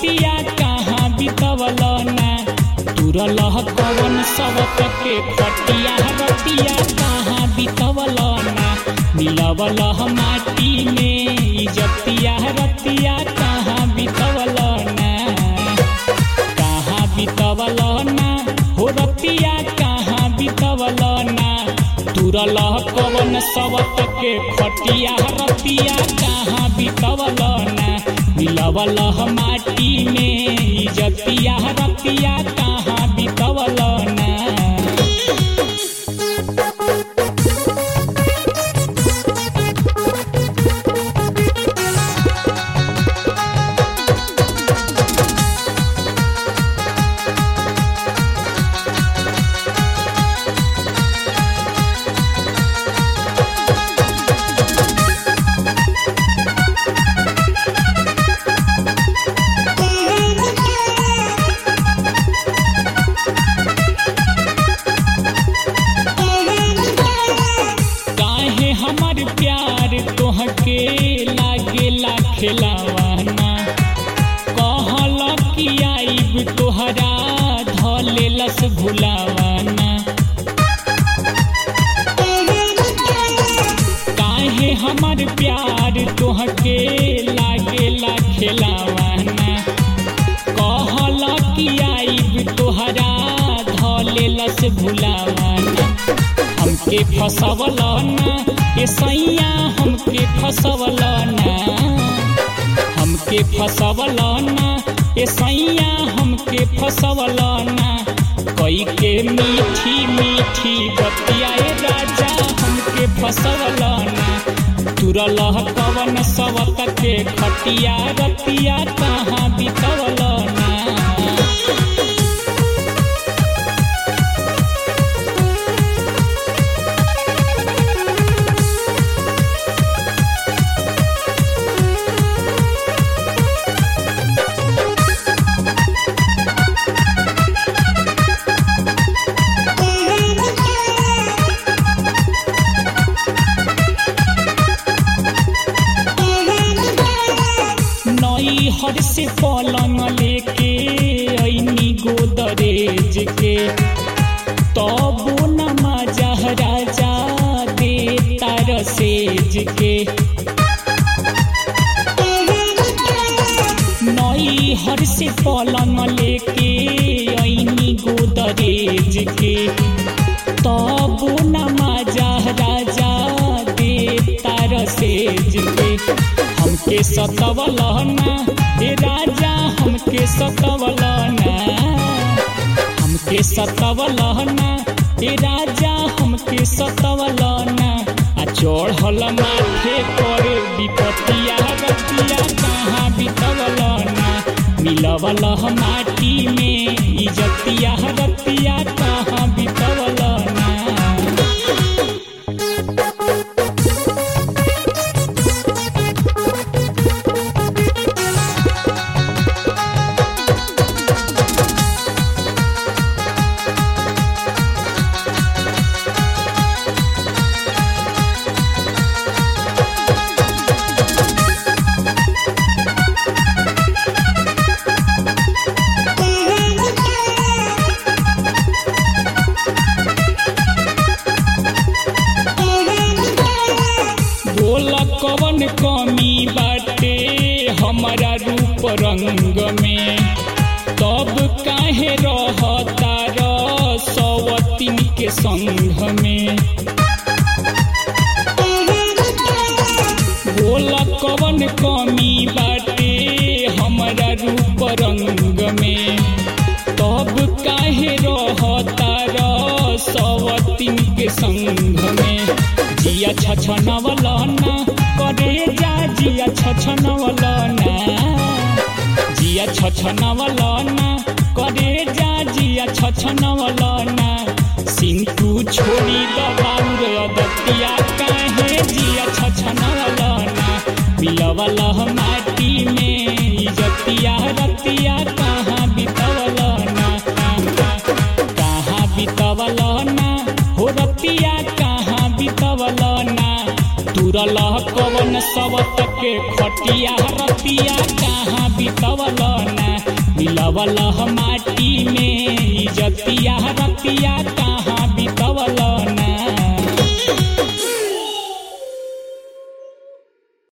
रतिया कहाँ बितवल ना तुरल कवन सबक के खटिया रतिया कहाँ बितवल ना मिलवल माटी में इजतिया रतिया कहाँ बितवल ना कहाँ बितवल ना हो रतिया कहाँ बितवल ना तुरल कवन सबक के खटिया रतिया कहाँ बितवल ना मिलवल माटी में इजतिया रतिया कहाँ बितवल ना काहे हमर प्यार तोहके लागेला खेलावाना कहल कि आइब तोहरा धलेलस भुलावाना काहे हमर प्यार तोहके लागेला खेलावाना कहल कि आइब तोहरा धलेलस भुलावाना हमके फसवल ना ए सैया हमके फसवल ना हमके फसवल ना ए सैया हमके फसवल ना कई के मीठी मीठी बतिया ए राजा हमके फसवल ना तुरल कवन सवत के खटिया रतिया कहाँ बितवल ना नई हर से पलंग लेके ऐनी गोदरेज के तबो न मजा राजा दे तार सेज के नई हर से पलंग लेके ऐनी गोदरेज के तबो न मजा राजा दे तार सेज के हमके सतवल ना हे राजा हमके सतवल ना हमके सतवल ना हे राजा हमके सतवल ना आ चढ़ल माथे पर विपतिया रतिया कहाँ बितवल ना मिलवल माटी में इजतिया रतिया कहाँ बितवल ना बोल कवन कमी बाटे हमारा रूप रंग में तब काहे रहता र सवतीन के संग में बोल कवन कमी बाटे हमारा रूप रंग में तब काहे रहता र सवतीन के संग में जिया छछनवल ना करे जा जिया छछनवल ना जिया छछनवल ना करे जा जिया छछनवल ना सिंटू छोड़ी दबाउर अदतिया काहे जिया छछनवल ना मिलवल माटी में इजतिया रतिया कहाँ बितवल ना कहाँ बितवल ना हो रतिया कहाँ बितवल ना तुरल कवन सबत के खटिया रतिया कहाँ बितवल ना मिलवल माटी में इजतिया रतिया कहाँ